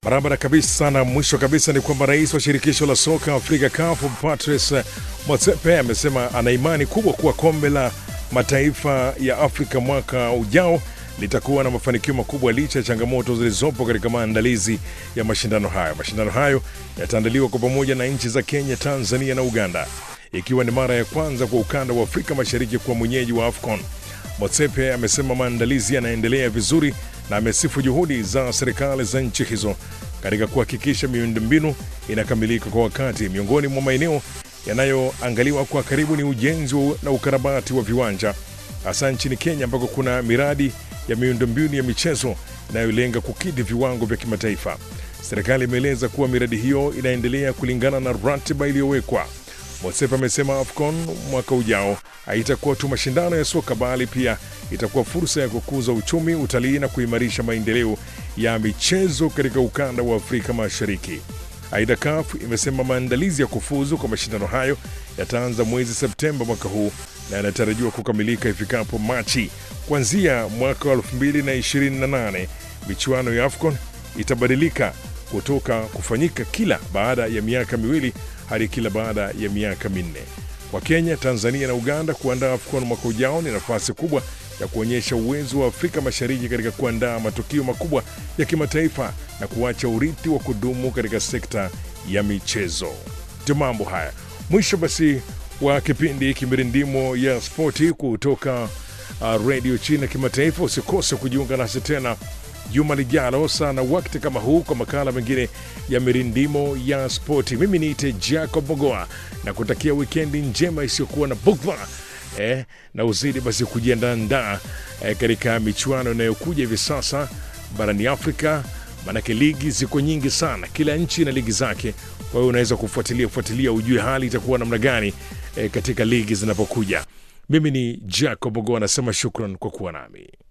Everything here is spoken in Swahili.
Barabara kabisa. Na mwisho kabisa ni kwamba rais wa shirikisho la soka Afrika CAF Patrice Motsepe amesema ana imani kubwa kuwa kombe la mataifa ya Afrika mwaka ujao litakuwa na mafanikio makubwa licha ya changamoto zilizopo katika maandalizi ya mashindano hayo. Mashindano hayo yataandaliwa kwa pamoja na nchi za Kenya, Tanzania na Uganda, ikiwa ni mara ya kwanza kwa ukanda wa Afrika Mashariki kuwa mwenyeji wa AFCON. Motsepe amesema maandalizi yanaendelea vizuri na amesifu juhudi za serikali za nchi hizo katika kuhakikisha miundombinu inakamilika kwa wakati. Miongoni mwa maeneo yanayoangaliwa kwa karibu ni ujenzi na ukarabati wa viwanja, hasa nchini Kenya ambako kuna miradi ya miundombinu ya michezo inayolenga kukidhi viwango vya kimataifa. Serikali imeeleza kuwa miradi hiyo inaendelea kulingana na ratiba iliyowekwa. Motsepe amesema AFCON mwaka ujao haitakuwa tu mashindano ya soka bali pia itakuwa fursa ya kukuza uchumi, utalii na kuimarisha maendeleo ya michezo katika ukanda wa Afrika Mashariki. Aidha, CAF imesema maandalizi ya kufuzu kwa mashindano hayo yataanza mwezi Septemba mwaka huu na yanatarajiwa kukamilika ifikapo Machi. Kuanzia mwaka wa 2028 michuano ya AFCON itabadilika kutoka kufanyika kila baada ya miaka miwili hadi kila baada ya miaka minne. Kwa Kenya, Tanzania na Uganda kuandaa AFCON mwaka ujao ni nafasi kubwa ya kuonyesha uwezo wa Afrika Mashariki katika kuandaa matukio makubwa ya kimataifa na kuacha urithi wa kudumu katika sekta ya michezo. Ndio mambo haya. Mwisho basi wa kipindi kimirindimo ya spoti kutoka uh, redio China kimataifa. Usikose kujiunga nasi tena juma lijalo sana wakati kama huu kwa makala mengine ya mirindimo ya spoti. Mimi niite Jacob Mogoa na kutakia wikendi njema isiyokuwa na bugdha eh, na uzidi basi kujiandaandaa eh, katika michuano inayokuja hivi sasa barani Afrika, maanake ligi ziko nyingi sana, kila nchi ina ligi zake. Kwa hiyo unaweza kufuatilia fuatilia ujue hali itakuwa namna gani eh, katika ligi zinapokuja. Mimi ni Jacob Mogoa, anasema shukran kwa kuwa nami.